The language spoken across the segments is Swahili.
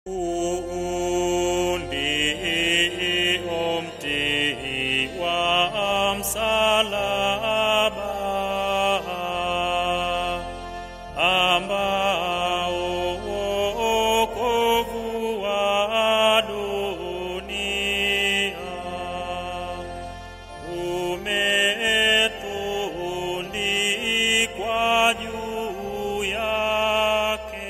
Umti wa msalaba ambao wokovu wa dunia umetundikwa juu yake.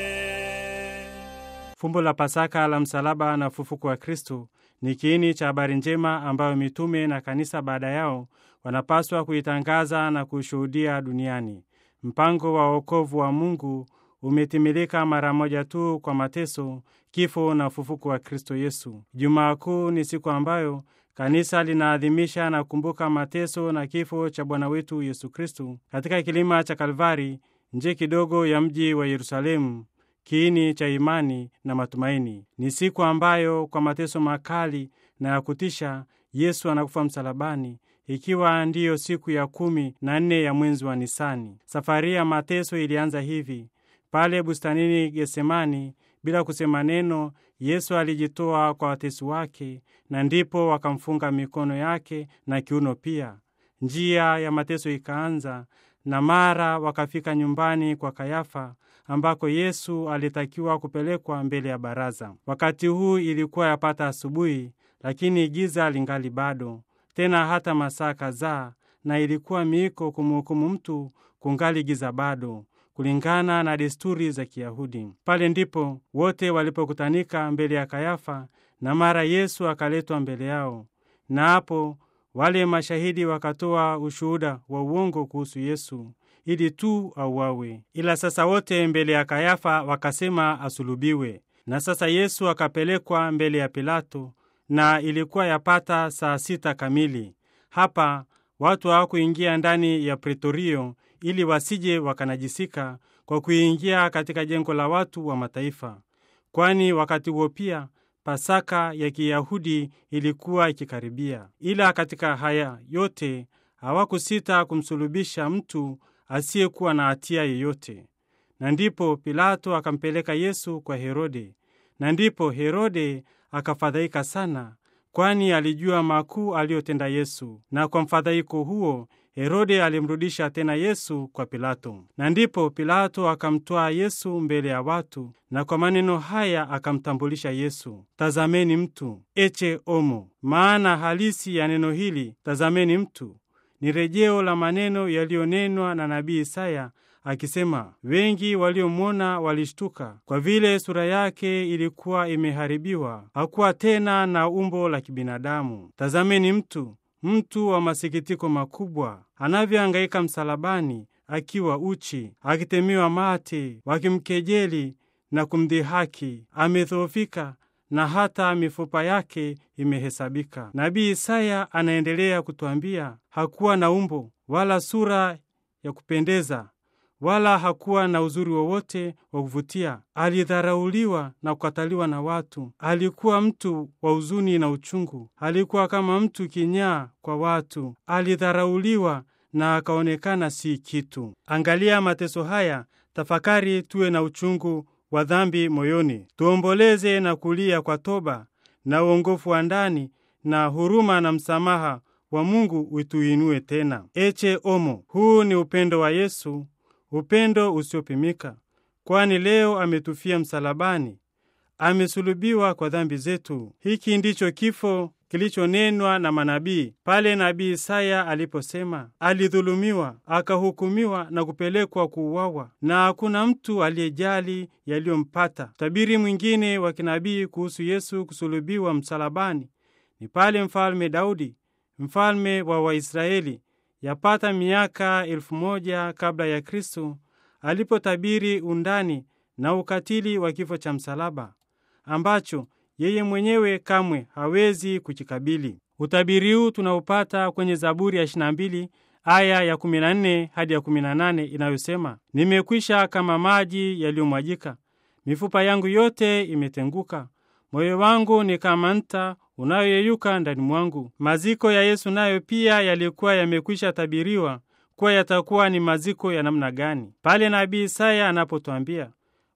Fumbo la Pasaka la msalaba na ufufuko wa Kristo ni kiini cha habari njema ambayo mitume na kanisa baada yao wanapaswa kuitangaza na kuishuhudia duniani. Mpango wa wokovu wa Mungu umetimilika mara moja tu kwa mateso, kifo na ufufuko wa Kristo Yesu. Jumaa Kuu ni siku ambayo kanisa linaadhimisha na kukumbuka mateso na kifo cha Bwana wetu Yesu Kristo katika kilima cha Kalvari, nje kidogo ya mji wa Yerusalemu, kiini cha imani na matumaini. Ni siku ambayo kwa mateso makali na ya kutisha Yesu anakufa msalabani, ikiwa ndiyo siku ya kumi na nne ya mwezi wa Nisani. Safari ya mateso ilianza hivi: pale bustanini Getsemani, bila kusema neno, Yesu alijitoa kwa watesi wake, na ndipo wakamfunga mikono yake na kiuno pia. Njia ya mateso ikaanza, na mara wakafika nyumbani kwa Kayafa ambako Yesu alitakiwa kupelekwa mbele ya baraza. Wakati huu ilikuwa yapata asubuhi, lakini giza lingali bado, tena hata masaa kadhaa, na ilikuwa miiko kumhukumu mtu kungali giza bado, kulingana na desturi za Kiyahudi. Pale ndipo wote walipokutanika mbele ya Kayafa, na mara Yesu akaletwa mbele yao, na hapo wale mashahidi wakatoa ushuhuda wa uongo kuhusu Yesu ili tu auawe. Ila sasa wote mbele ya Kayafa wakasema asulubiwe. Na sasa Yesu akapelekwa mbele ya Pilato, na ilikuwa yapata saa sita kamili. Hapa watu hawakuingia ndani ya pretorio ili wasije wakanajisika kwa kuingia katika jengo la watu wa mataifa, kwani wakati huo pia Pasaka ya Kiyahudi ilikuwa ikikaribia. Ila katika haya yote hawakusita kumsulubisha mtu asiyekuwa na hatia yeyote. Na ndipo Pilato akampeleka Yesu kwa Herode, na ndipo Herode akafadhaika sana, kwani alijua makuu aliyotenda Yesu. Na kwa mfadhaiko huo Herode alimrudisha tena Yesu kwa Pilato. Na ndipo Pilato akamtwaa Yesu mbele ya watu, na kwa maneno haya akamtambulisha Yesu, tazameni mtu, eche omo. Maana halisi ya neno hili tazameni mtu ni rejeo la maneno yaliyonenwa na nabii Isaya akisema, wengi waliomwona walishtuka, kwa vile sura yake ilikuwa imeharibiwa, hakuwa tena na umbo la kibinadamu. Tazameni mtu, mtu wa masikitiko makubwa, anavyohangaika msalabani, akiwa uchi, akitemewa mate, wakimkejeli na kumdhihaki, amedhoofika na hata mifupa yake imehesabika. Nabii Isaya anaendelea kutwambia, hakuwa na umbo wala sura ya kupendeza, wala hakuwa na uzuri wowote wa kuvutia. Alidharauliwa na kukataliwa na watu. Alikuwa mtu wa huzuni na uchungu, alikuwa kama mtu kinyaa kwa watu. Alidharauliwa na akaonekana si kitu. Angalia mateso haya, tafakari, tuwe na uchungu wa dhambi moyoni, tuomboleze na kulia kwa toba na uongofu wa ndani, na huruma na msamaha wa Mungu utuinue tena. Eche omo, huu ni upendo wa Yesu, upendo usiopimika, kwani leo ametufia msalabani, amesulubiwa kwa dhambi zetu. Hiki ndicho kifo kilichonenwa na manabii pale nabii Isaya aliposema, alidhulumiwa, akahukumiwa na kupelekwa kuuawa, na hakuna mtu aliyejali yaliyompata. Utabiri mwingine wa kinabii kuhusu Yesu kusulubiwa msalabani ni pale mfalme Daudi, mfalme wa Waisraeli, yapata miaka elfu moja kabla ya Kristo, alipotabiri undani na ukatili wa kifo cha msalaba ambacho yeye mwenyewe kamwe hawezi kukikabili. Utabiri huu tunaupata kwenye Zaburi ya 22 aya ya 14 hadi ya 18 inayosema, nimekwisha kama maji yaliyomwajika, mifupa yangu yote imetenguka, moyo wangu ni kama nta unayoyeyuka ndani mwangu. Maziko ya Yesu nayo pia yalikuwa yamekwisha tabiriwa kuwa yatakuwa ni maziko ya namna gani, pale nabii Isaya anapotwambia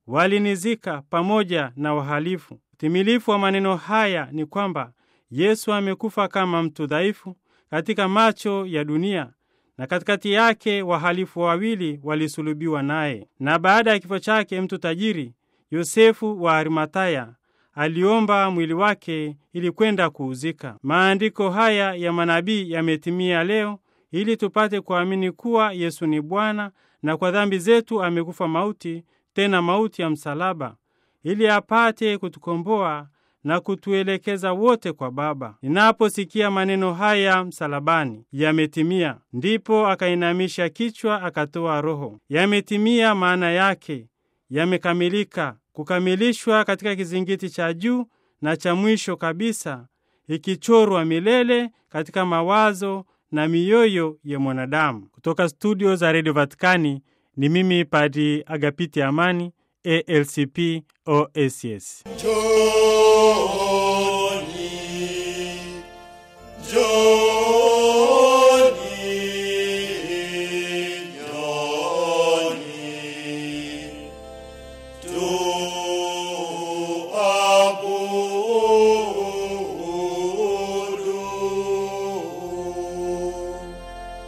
walinizika pamoja na wahalifu. Utimilifu wa maneno haya ni kwamba Yesu amekufa kama mtu dhaifu katika macho ya dunia, na katikati yake wahalifu wawili walisulubiwa naye. Na baada ya kifo chake, mtu tajiri Yosefu wa Arimataya aliomba mwili wake ili kwenda kuuzika. Maandiko haya ya manabii yametimia leo ili tupate kuamini kuwa Yesu ni Bwana na kwa dhambi zetu amekufa mauti, tena mauti ya msalaba, ili apate kutukomboa na kutuelekeza wote kwa Baba. Ninaposikia maneno haya msalabani, yametimia, ndipo akainamisha kichwa akatoa roho. Yametimia maana yake yamekamilika, kukamilishwa katika kizingiti cha juu na cha mwisho kabisa, ikichorwa milele katika mawazo na mioyo ya mwanadamu. Kutoka studio za redio Vatikani ni mimi Padi Agapiti Amani, ALCP OSS. Joy.